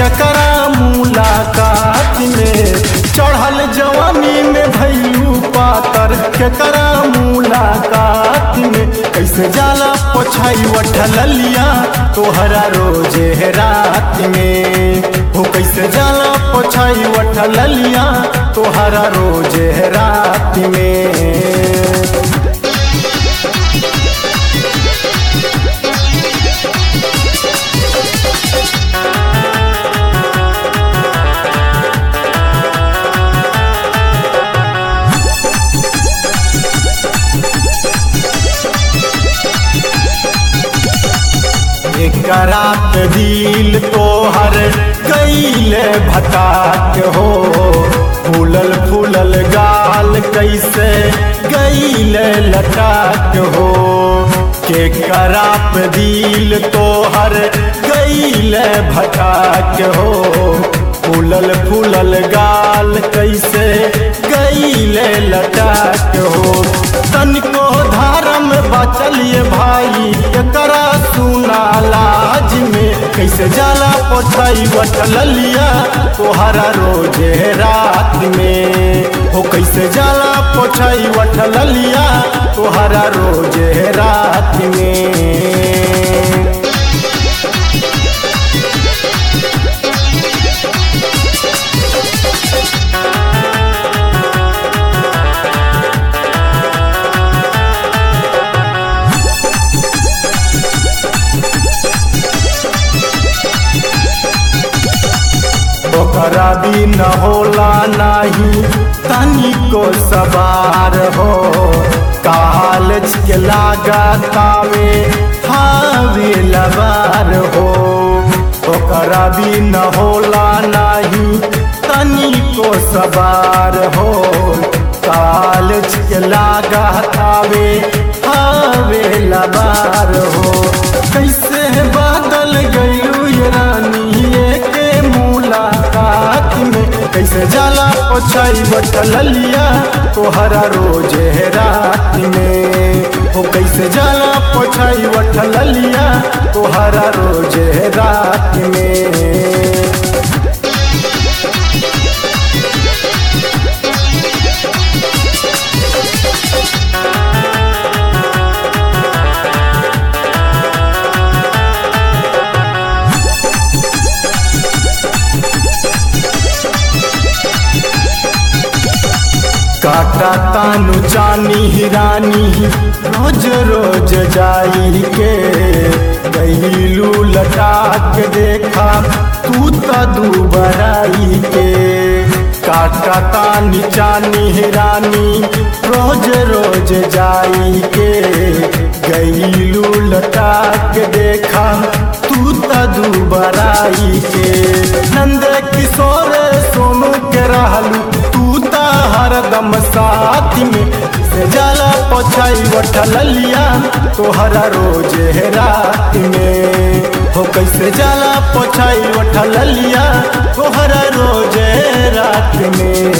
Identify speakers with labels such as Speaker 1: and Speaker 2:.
Speaker 1: केकरा मुलाकात में चढ़ल जवानी में भैलू पातर केकरा मुलाकात में कैसे जाला पोछाई वठलिया तोहरा रोजे रात में हो कैसे जाला पोछाई वठलिया तोहरा रोजे रात में करात दिल तोहर कैले भटाक हो फूलल फूलल गाल कैसे गैले लटाक हो के कराप दिल तोहर गैले भटाक हो फूलल फूलल गाल कैसे गैले लटाक हो तनिको धारम बचलिए भाई एकरा सुना लाज में कैसे जाला पोछाई बटलिया तोहरा रोजे रात में हो कैसे जाला पोछाई बटलिया तोहरा रोजे रात में ओकरा भी न होला नाही तनिको सवार हो कालच के लागा तावे हावे लबार हो ओकरा भी न होला नाही तनिको सवार हो कालच के लागा तावे हावे लबार हो कैसे बादल गयू ये रानी के मुलाकात में कैसे जाला पोछाई बटलिया तोहरा रोजे रात में हो कैसे जाला पोछाई बटलिया तोहरा रोजे रात में काटा तानु चानी हिरानी रोज रोज जाई के गईलू लटा के देखा तू तो दुबराई के काटा तानी चानी हिरानी रोज रोज जाई के गईलू लटा के देखा तू तो दुबराई के नंद किशोर सोनू के रहलू तू ता हरदम साथ में से जाला पोछाई वठलिया तोहरा रोजे रात में हो कैसे जाला पोछाई वठलिया तोहरा रोजे रात में